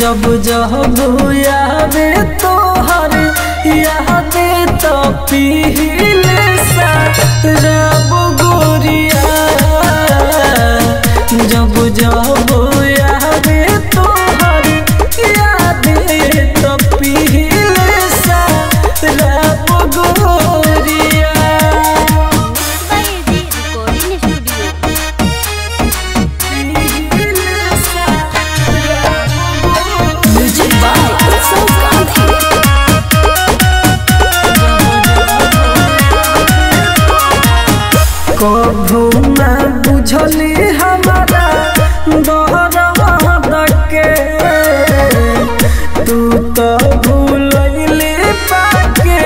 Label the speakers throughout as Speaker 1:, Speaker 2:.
Speaker 1: जब जब आवे तोहर याद तो पीले सा रब गोरिया जब जब आवे तोहर याद तो पीले सा रब गोरिया
Speaker 2: by AG recording studio
Speaker 3: music by Utsav Gandhi
Speaker 1: कभू न बुझली हमारा दहरद के तू तो भूलैली पाके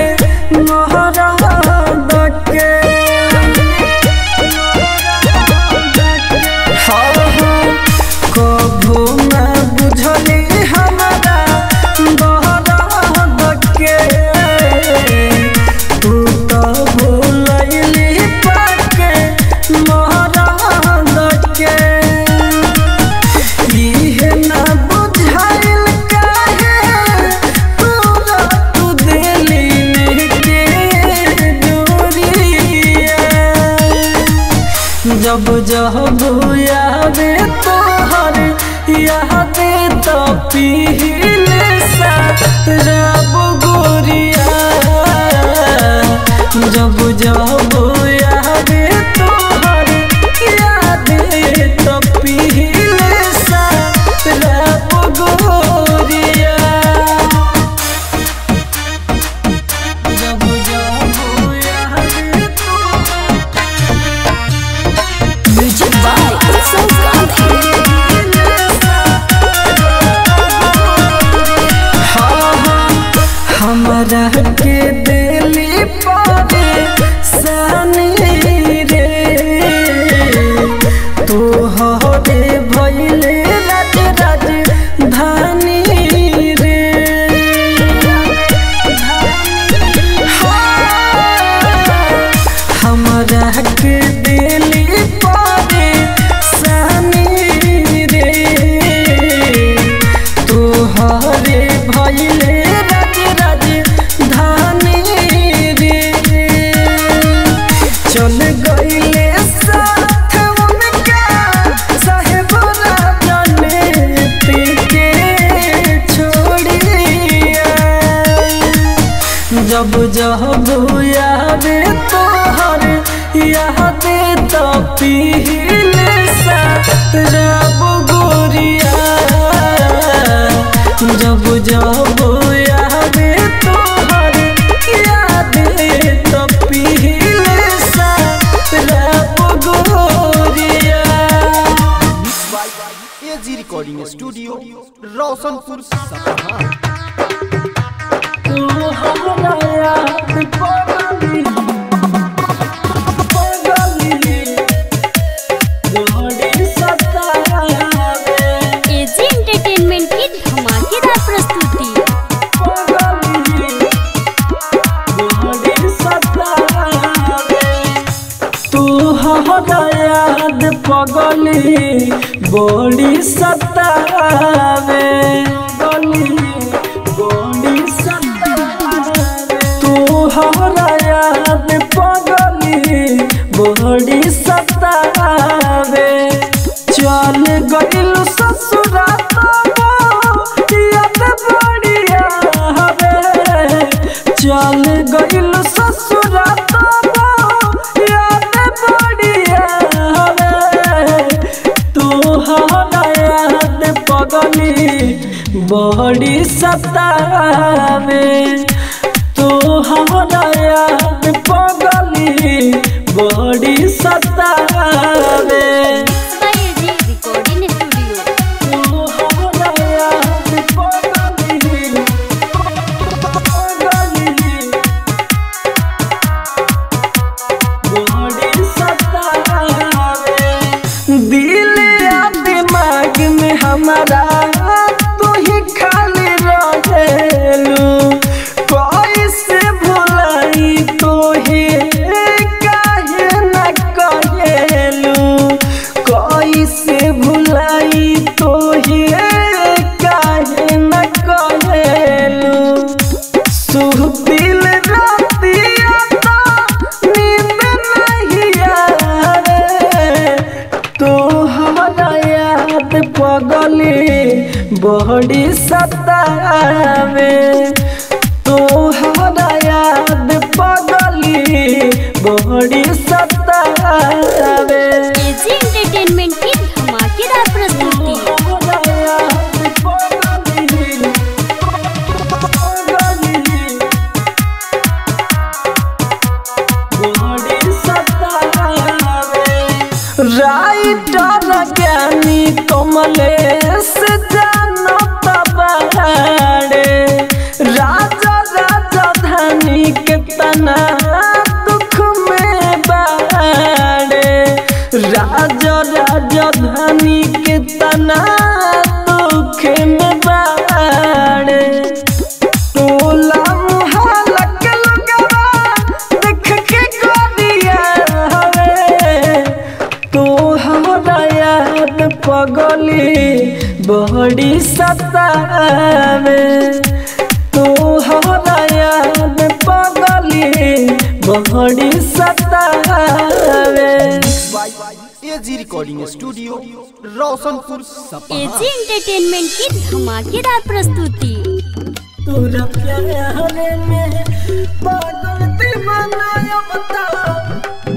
Speaker 1: नहरद के हाँ हाँ कभू न बुझली हमारा दहरद के तू तो भूलैली पाके नहरद के इहे ना बुझाइल काहे तोरा तू दिली के दूरिया जब जब आवे तोहर याद तो पीले सा रब गोरिया जब जब आवे तोहर याद तो पीले सा रब गोरिया जब जब आवे तोहर
Speaker 3: म्यूजिक बाय उत्सव गांधी
Speaker 1: हमरा के दिली पावे सानी रे तू हरे भैले राज राज धानी रे हमरा के दिली पावे सानी रे तोहरे भैले राज राज धानी रे चल गईले साथ उनका साहेब राजने के छोड़िया जब जब आवे तोहर याद तो पीले सा रब गोरिया जब जब आवे तोहर याद तो पीले सा रब गोरिया
Speaker 4: एजी रिकॉर्डिंग स्टूडियो रोशनपुर सपहा
Speaker 1: तू हमरा याद पगली पगली गोरी सतावे
Speaker 2: एजी एंटरटेनमेंट की धमाकेदार प्रस्तुति
Speaker 1: तू हमरा याद पगली बड़ी सतावे गली बड़ी सतावे तू हमरा याद पगली बड़ी सतावे चल गइल ससुरा याद बढ़िया हवे चल गइल ससुरा याद बढ़िया हवे तू हमरा याद पगली बड़ी सतावे तू हमरा याद पगली बड़ी सतावे
Speaker 2: बाय एजी रिकॉर्डिंग स्टूडियो
Speaker 1: तू हमरा याद पगली पगली बड़ी सतावे दिल या दिमाग में हमारा तू ही खाली रहेलू कैसे भुलाई तो ही काहे न कहेलू तोहरा याद पगले बड़ी सतावे तोहरा याद पगले बड़ी सतावे
Speaker 2: एजी एंटरटेनमेंट की धमाकेदार प्रस्तुति
Speaker 1: तोहरा याद पगले पगले बड़ी सतावे राइटर ज्ञानी कमलेश जानत बाड़े राजा राजधानी के तना दुख में बाड़े राजा राजधानी के तना दुख में बाड़े टोला मुहल्ला के लोगवा देख के गोदिया हवे तो हमरा याद पगली बड़ी सतावे तो हमरा याद पगली बड़ी सतावे
Speaker 4: एजी रिकॉर्डिंग स्टूडियो रोशनपुर सपहा
Speaker 2: एजी एंटरटेनमेंट की धमाकेदार प्रस्तुति
Speaker 1: तोरा प्यार में पागल दीवाना अब बता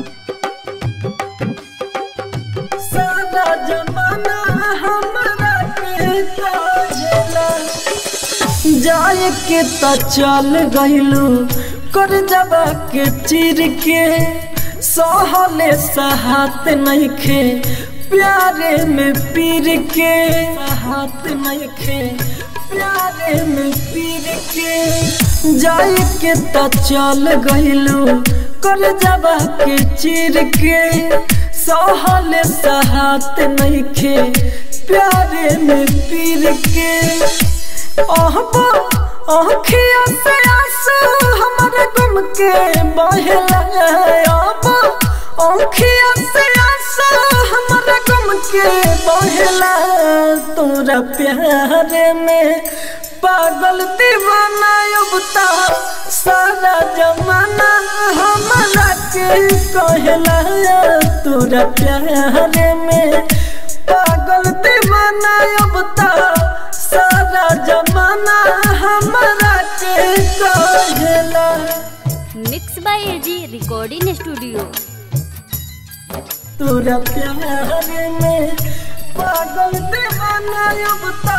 Speaker 1: सारा जमाना हमरा के काजला जाए के त चल गइलू कर जबा के चिर के सहले सहात नइखे प्यारे में पीर के हाथ नइखे प्यारे में पीर के जाए के त चल गइलू कर जबा के चिर के सहले सहात नइखे प्यारे में पीर के अहबा आँखियों से आंसू हमारे गुम के बहला अहबा आँखियों से आंसू हमारे गुम के बहला तोरा प्यार में पागल दीवाना युवता सारा जमाना हमारा के कहला तोरा प्यार में पागल दीवाना युवता सारा जमाना हमारा के कहला
Speaker 2: mix by AG recording studio
Speaker 1: तोरा प्यार में पागल दीवाना युवता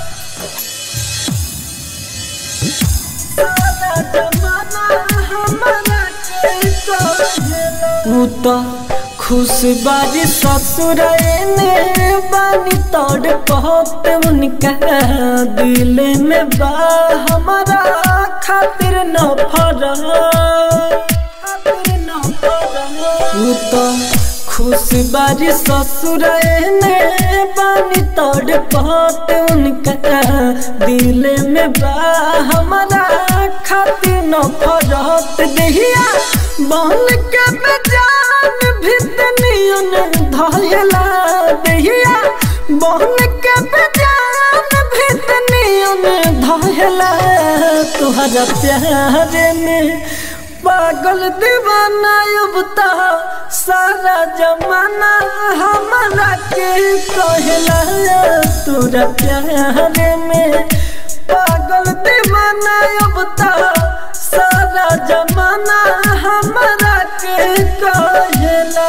Speaker 1: सारा जमाना हमारा के कहला तू तो खुश बारी ससुर ने बानी तोड़ बहुत उनका दिल में बा हमारा खातिर न फरा खातिर न फरा तू तो खुश बारी ससुर ने बानी तोड़ बहुत उनका दिल में बा हमारा खातिर न फरत दहिया बन के बेजान भितनियन धयला दहिया बन के बेजान भितनियन धयला तुहरा प्यार में पागल दीवाना युवता सारा जमाना हमारा के कहला तोरा प्यार में पागल दीवाना युवता सारा जमाना हमारा के कहला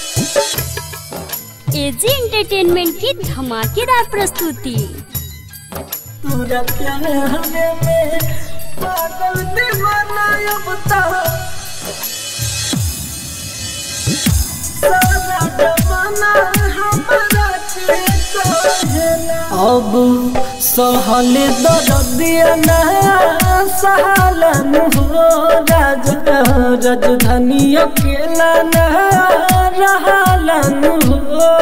Speaker 2: एजी एंटरटेनमेंट की धमाकेदार प्रस्तुति
Speaker 1: तोरा प्यार में पागल दीवाना युवता सारा जमाना हमारा के कहला अब सहल दर्दिया ना सहलन हो राजा राजधानी अकेला ना रहलन हो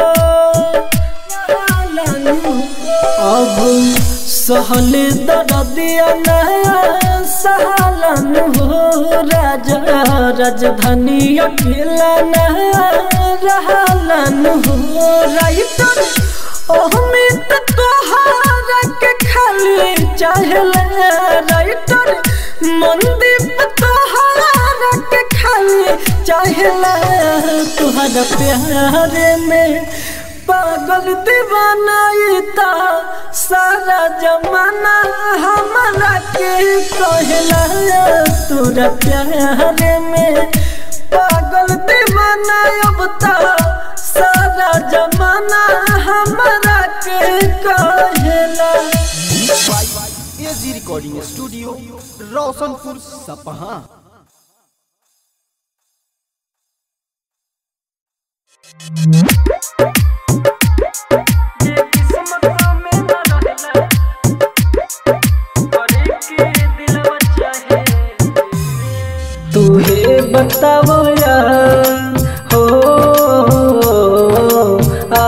Speaker 1: रहलन हो अब सहल दर्दिया ना सहलन हो राजा राजधानी अकेला ना रहलन हो राइटर अहमित तोहारा के खाली चाहले राइटर मंदीप तोहारा के खाली चाहले तुहरा प्यार में पागल दीवाना ई ता सारा जमाना हमारा के कहला तोरा प्यार में पागल दीवाना अब ता सारा जमाना हमारा के कहला
Speaker 4: एजी रिकॉर्डिंग स्टूडियो रोशनपुर सपहा
Speaker 1: तुहे बताओ यार हो आ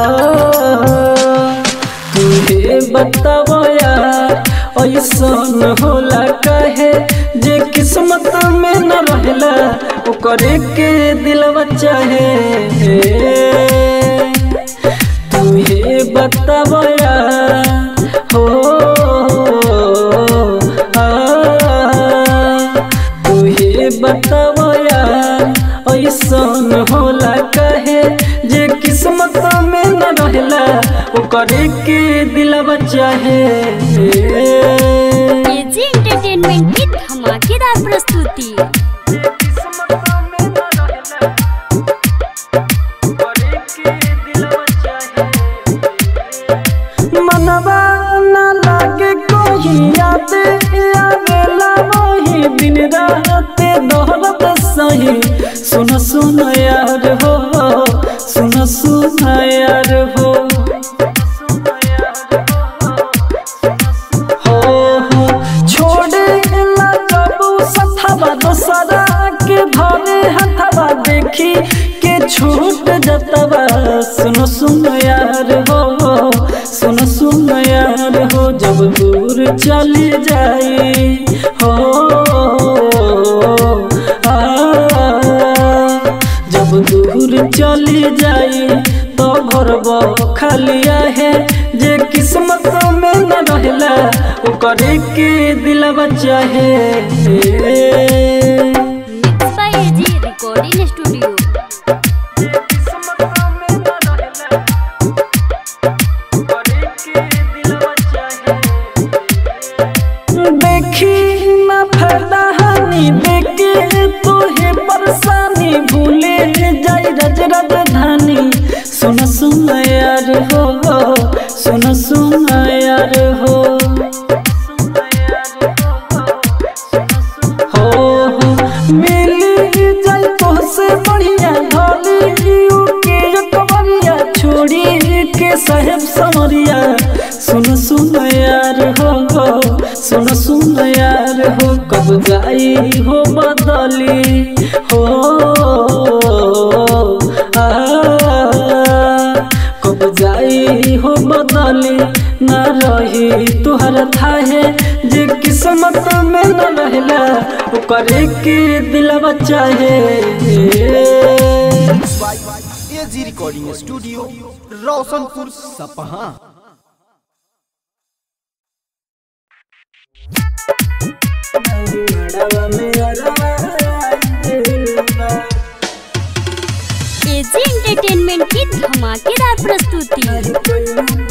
Speaker 1: तुहे बताओ यार ऐसन होला कहे जे किस्मत में न रहला ओकरे के दिलवा चाहे तुहे बताओ यार हो आ तुहे बताओ यार ऐसन होला कहे जे किस्मत में न रहला ओकरे के दिलवा चाहे
Speaker 2: एजी एंटरटेनमेंट की धमाकेदार प्रस्तुति
Speaker 1: मनवा न लागे कोई याद आवेला वही दिन रात दोहरत सही सुन सुन यार हो सुन सुन यार हो हो हो छोड़े ला कबू सथवा दोसरा के भरे हथवा देखी के छूट जतवा सुन सुन यार हो सुन सुन यार हो जब दूर चली जाई हो आ जब दूर चली जाई तो घर खालिया है जे किस्मत में न रहला ओकरे के दिलवा चाहे
Speaker 2: mix by AG recording studio
Speaker 1: देखी ना फायदा हानि देखे तोहे परेशानी भूले जाई रज राजधानी सुन सुन यार हो सुन सुन यार हो हो हो मिली जाई तोहसे बढ़िया ढोली के कबरिया छोड़ी के साहेब समरिया सुन सुन यार हो सुन सुन यार हो कब जाई हो बदली हो आ कब जाई हो बदली न रही तुहर थाहे जे किस्मत में न रहला ओकरे के दिलवा चाहे
Speaker 4: एजी रिकॉर्डिंग स्टूडियो रोशनपुर सपहा
Speaker 2: एजी एंटरटेनमेंट की धमाकेदार प्रस्तुति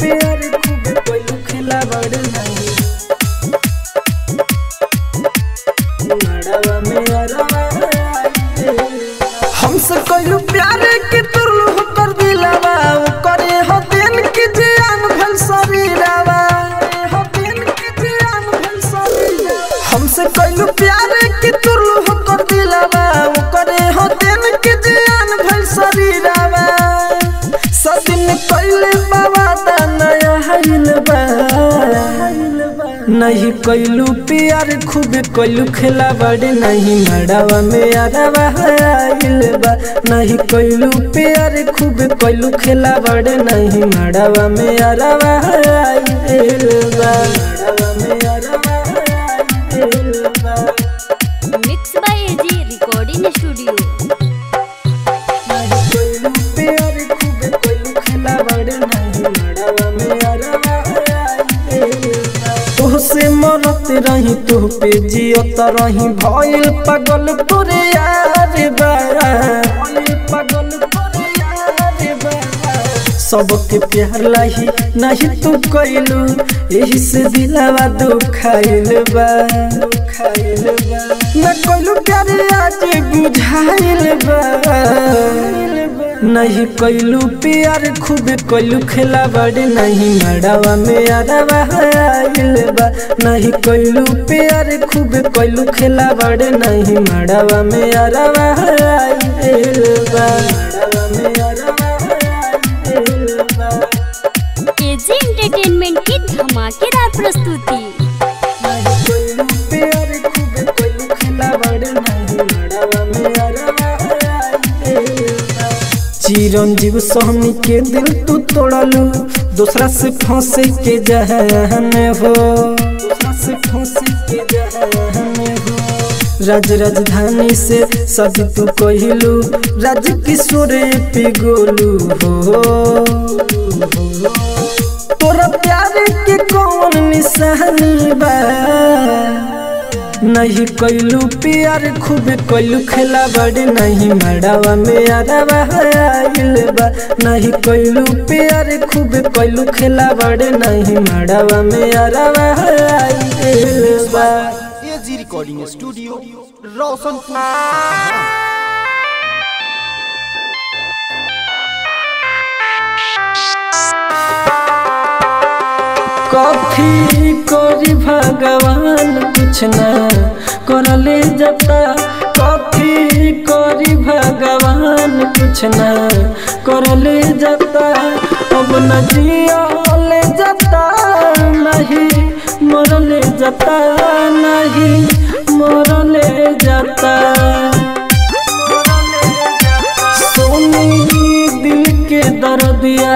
Speaker 1: हमसे कइलू प्यार के तुरलू हो कर दिलावा करे हो दिन की जान भल शरीरावा हो दिन की जान भल शरीरावा हमसे कइलू प्यार के तुरलू हो कर दिलावा करे हो दिन की जान भल शरीरावा सदिन कइले बाबा दा नया हाइल बा नहीं कैलू प्यार खूब कैलू खेला बड़े नहीं मड़ावा में अरवा आइल बा नहीं कैलू प्यार खूब कैलू खेला बड़े नहीं मड़ावा में अरवा आइल बा मड़ावा में अरवा आइल बा
Speaker 2: mix by AG recording studio
Speaker 1: नहीं कैलू प्यार खूब कैलू खेला बड़े नहीं मड़ावा में अरवा आइल बा तोहसे मरत रही तू पे जियत रही भइल पागल तोरे यार बा भइल पागल तोरे यार बा सबके प्यार लाही नहीं तू कैलू यही से दिलावा दुखाइल बा दुखाइल बा न कैलू प्यार आज बुझाइल बा नहीं कैलू प्यार खूब कैलू खेला बड़े नहीं मड़ावा में अरवा आइल बा नहीं कैलू प्यार खूब कैलू खेला बड़े नहीं मड़ावा में अरवा आइल बा मड़ावा में अरवा आइल बा
Speaker 2: एजी एंटरटेनमेंट की धमाकेदार प्रस्तुति
Speaker 1: नहीं कैलू प्यार खूब कैलू खेला बड़े नहीं मड़ावा में अरवा आइल बा चिरंजीव सोहनी के दिल तू तोड़लू दूसरा से फंसे के जहन हो दूसरा से फंसे के जहन हो राज राजधानी से सदी तू कहलू राज किशोर पिगोलू हो तोरा प्यार के कौन निशानी बा नहीं कैलू प्यार खूब कैलू खेला बड़े नहीं मड़ावा में अरवा आइल बा नहीं कैलू प्यार खूब कैलू खेला बड़े नहीं मड़ावा में अरवा आइल बा
Speaker 4: एजी रिकॉर्डिंग स्टूडियो रोशनपुर
Speaker 1: कथी करी भगवान कुछ न करले जता कथी करी भगवान कुछ न करले जता अब न जियले जता नहीं मरले जता नहीं मरले जता सोनी दिल के दर्दिया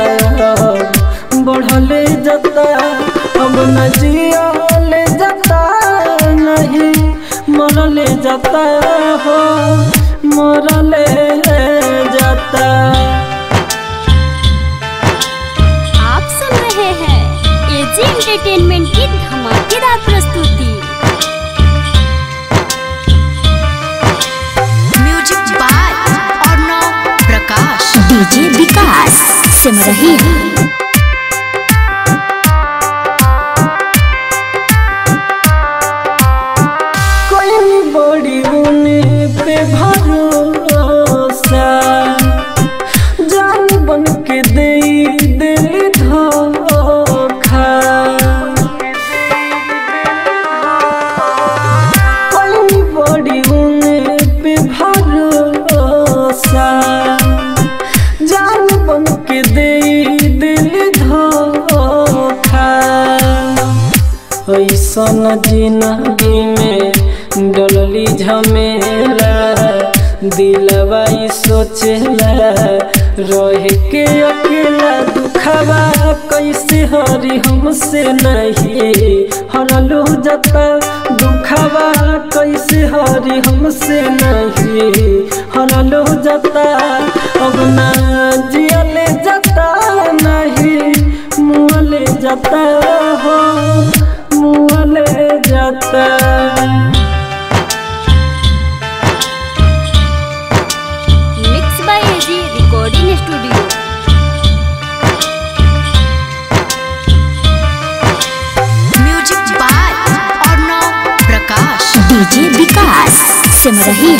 Speaker 1: बढ़ले जता अब न जियले जता नहीं मरले जता हो मरले जता
Speaker 2: आप सुन रहे हैं एजी एंटरटेनमेंट की धमाकेदार प्रस्तुति
Speaker 3: music by Arnav Prakash
Speaker 5: DJ Vikas Simrahi
Speaker 1: कोई बड़ी उने पे भरोसा जान बन के दे दिल धोखा कोई बड़ी उने पे भरोसा जान बन के दे दिल धोखा ऐसन जिंदगी में डलली झमेला दिलवा ई सोचेला रह के अकेला दुखवा कैसे हरी हमसे नहीं हरलू जता दुखवा कैसे हरी हमसे नहीं हरलू जता अब ना जियले जता नहीं मुँहले जाता हो मुँहले जाता
Speaker 2: mix by AG recording studio
Speaker 3: music by Arnav Prakash
Speaker 5: DJ Vikas Simrahi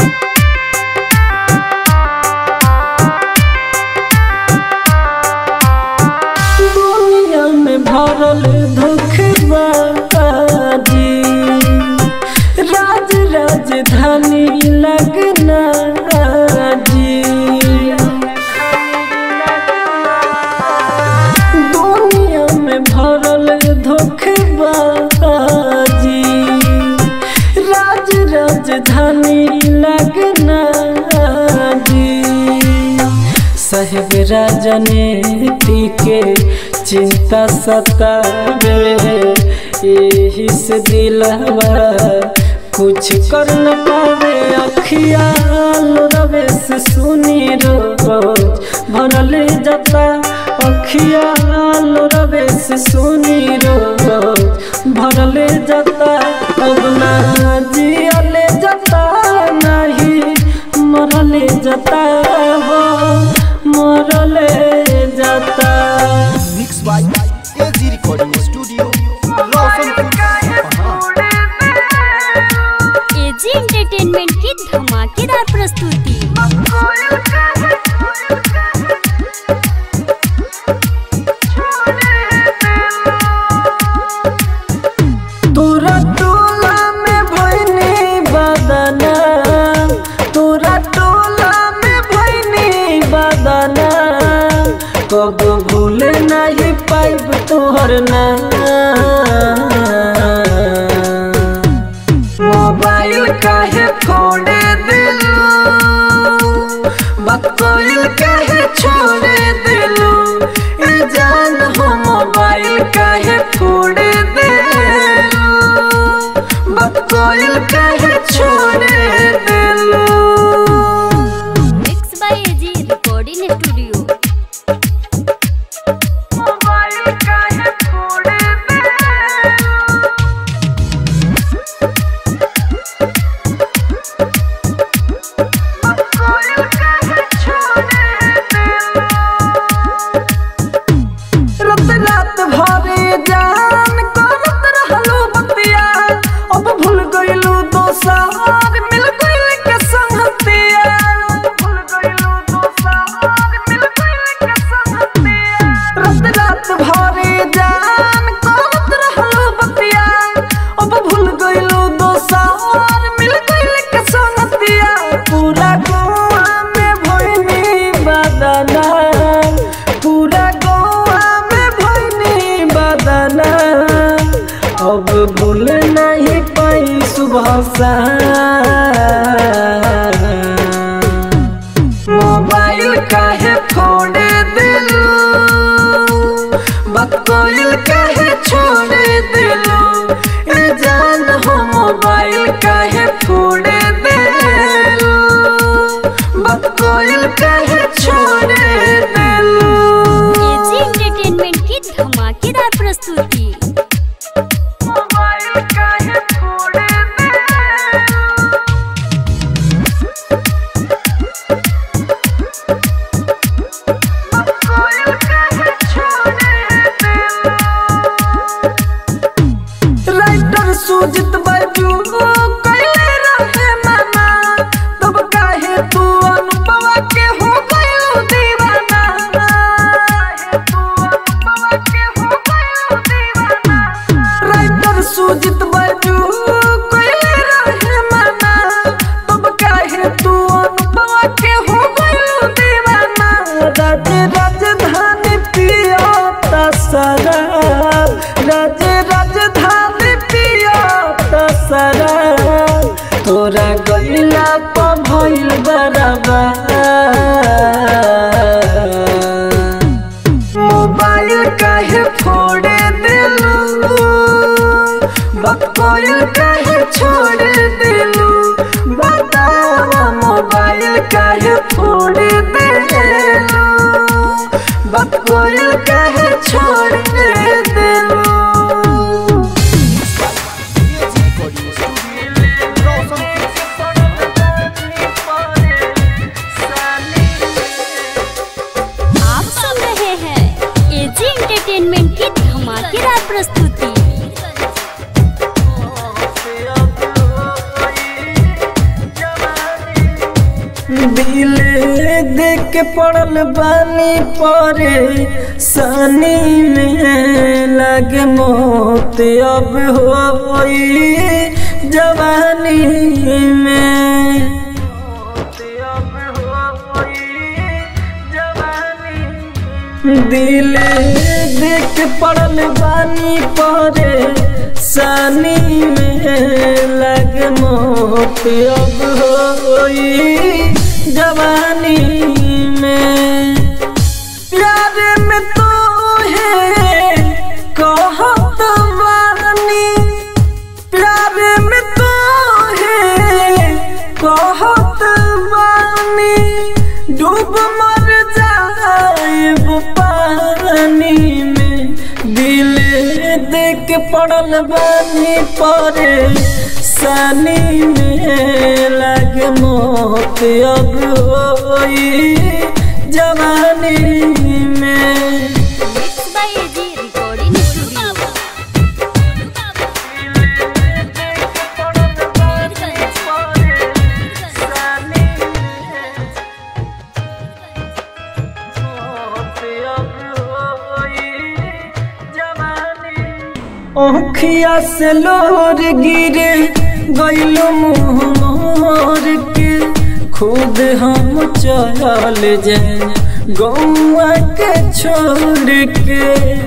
Speaker 1: दुनिया में भरल धोखबाजी राज राजधानी लगना जी दुनिया में भरल धोखबाजी राज राजधानी लगना जी साहेब राजनीति के चिंता सतावे यही से दिलवा कुछ कर न पावे अखियाल रवे से सुनी रोज भरल जाता अखियाल रवे से सुनी रोज भरल जाता अब ना जियले जाता नहीं मरले जाता हो मरले जाता कब भूल नहीं पाइब तोहर ना मोबाइल काहे फोड़े दिलू बकोइल काहे छोड़े दिलू ए जान हो मोबाइल काहे फोड़े दिलू बकोइल काहे छोड़े दिलू
Speaker 2: mix by AG recording studio
Speaker 1: mobile काहे फोड़े दिलू बकोइल काहे छोड़े दिलू रात रात भरे जान करत रहलो बतिया अब भूल गइलू दोसार मिल गइल के संगतिया भूल गइलू दोसार मिल गइल के संगतिया रात रात भरे जान करत रहलो बतिया अब भूल गइलू दोसार मिल गइल के संगतिया पूरा गोवा में भइनी बदना पूरा गोवा में भइनी बदना अब भूल नहीं पाई सुबह सा मोबाइल काहे फोड़े दिलू बकोइल काहे छोड़े दिलू ए जान हो मोबाइल काहे फोड़े दिलू बकोइल काहे छोड़े दिलू
Speaker 2: एजी एंटरटेनमेंट की धमाकेदार प्रस्तुति
Speaker 1: मोबाइल काहे फोड़े दिलू बकोइल काहे छोड़े दिलू राइटर सुजित बाजू कैले रहे माना तब काहे तू अनुभव के हो गयो दीवाना काहे तू अनुभव के हो गयो दीवाना राइटर सुजित बाजू कैले रहे माना तब काहे तू अनुभव के हो गयो दीवाना राज राजधानी पिया शराब राज राजधानी पिया शराब तोरा गइला प भइल बराबर मोबाइल काहे फोड़े दिलू बकोइल काहे छोड़े दिलू बतावा मोबाइल काहे फोड़े दिलू बकोइल काहे छोड़े दिलू
Speaker 2: आप सुन रहे हैं एजी एंटरटेनमेंट की धमाकेदार प्रस्तुति
Speaker 1: दिल देख के पड़ल बानी परे सनी में लगे मोत अब होई जवानी में दिल देख के पड़ल बानी परे सनी में लग मोत अब होई जवानी में प्यार में तो है कहत बानी प्यार में तो है कहत बानी डूब मर जाएब पानी में दिल देख पड़ल बानी परे सनी में लग मोत अब होई जवानी में
Speaker 2: mix by AG recording studio
Speaker 1: ओखिया से लोर गिरे गइलो मुँह मोर के खुद हम चल जाए गौआ के छोड़ के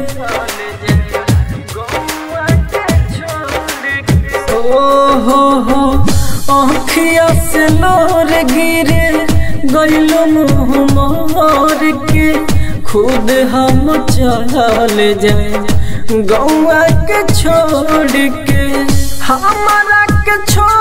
Speaker 1: ओ हो हो आँखिया से लोर गिरे गैलो मुँह मोर के खुद हम चल जाए गौआ के छोड़ के हमारा के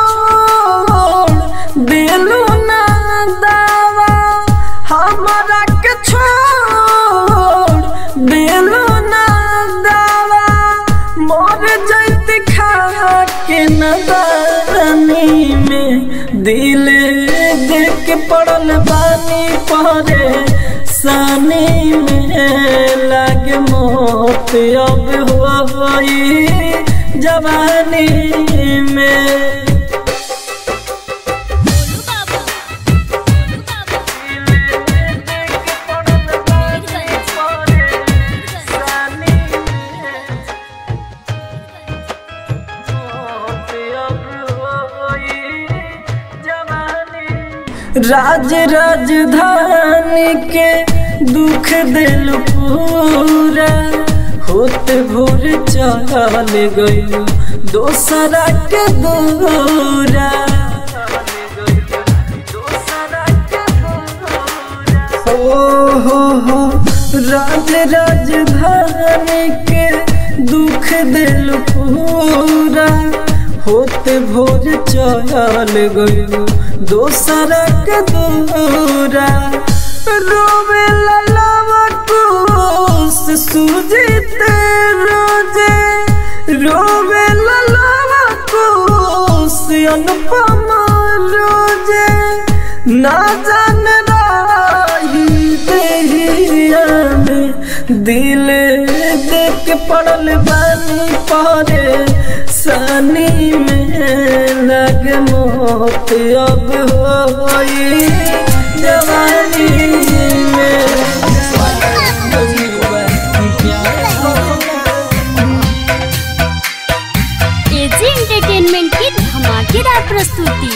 Speaker 1: छोड़ दिलू ना दावा हमारा के छोड़ दिलू ना दावा मोर जैत खा के नदानी में दिल देख के पड़ल बानी परे सानी में लाग मोत अब होई जवानी में राज राजधानी के दुख दिल पूरा होते भोर चल गई दोसरा के दूरा हो हो हो राज राजधानी के दुख दिल पूरा होते भोर चल गई दोसरा के दूरा रोवे ललावा कोस सुजित रोजे रोवे ललावा कोस अनुपम रोजे ना जान राही देहिया में दिल देख के पड़ल बानी पारे सनी में लग मोत अब होई जवानी में
Speaker 2: एजी एंटरटेनमेंट की धमाकेदार प्रस्तुति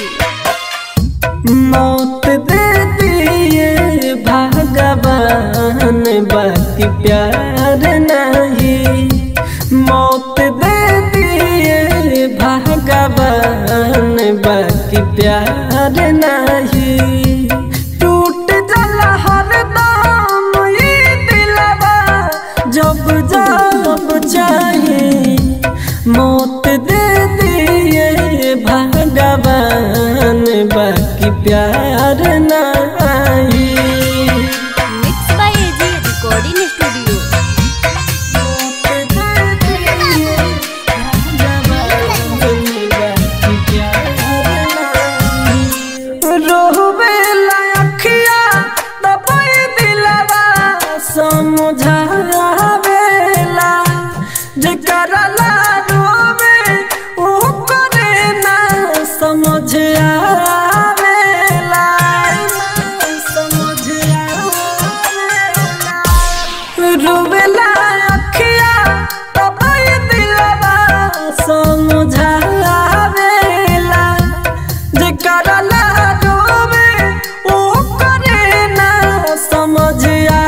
Speaker 1: मौत दे दिए भगवान बाकी प्यार नहीं मौत दे दिए भगवान बाकी प्यार नहीं टूट जला हर दाम ये दिलवा जब जब चाहे मौत दे दिए भगवान बाकी प्यार नहीं
Speaker 2: mix by AG recording studio
Speaker 1: रोवे लाखिया दबाई दिलवा समझावेला जेकरा ला रोवे ओ करे ना समझ आवेला समझ आवेला रोवेला अखिया दबाई दिलवा समझावेला जेकरा ला रोवे ओ करे ना समझ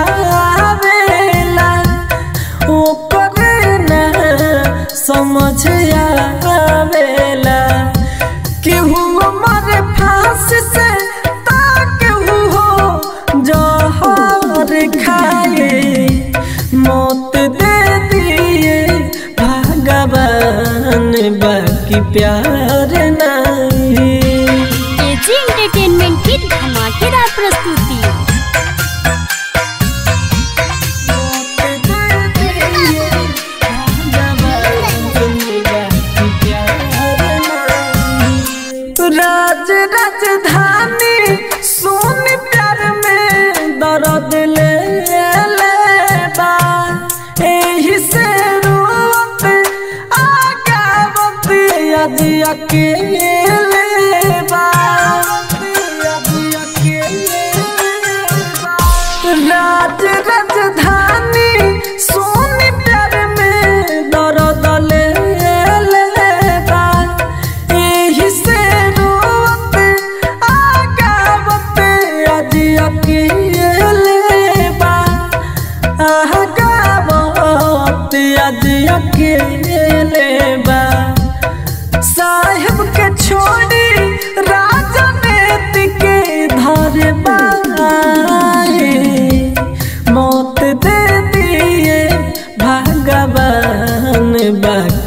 Speaker 1: आवेला ओ करे ना समझ आवेला केहू मर फांस से ता केहू हो जहर खाए मौत दे दिए भगवान बाकी प्यार नहीं
Speaker 2: एजी एंटरटेनमेंट की धमाकेदार प्रस्तुति
Speaker 1: राज राजधानी सोन प्यार में दर्द ले लेबा एही से रोवत आगावत आज अकेले बा राज राजधानी सोन प्यार में दर्द ले लेबा एही से रोवत आगावत आज अकेले बा आह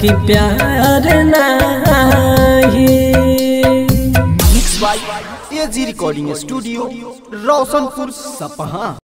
Speaker 1: कि प्यार नाही
Speaker 4: mix by AG recording studio Roshanpur सपहा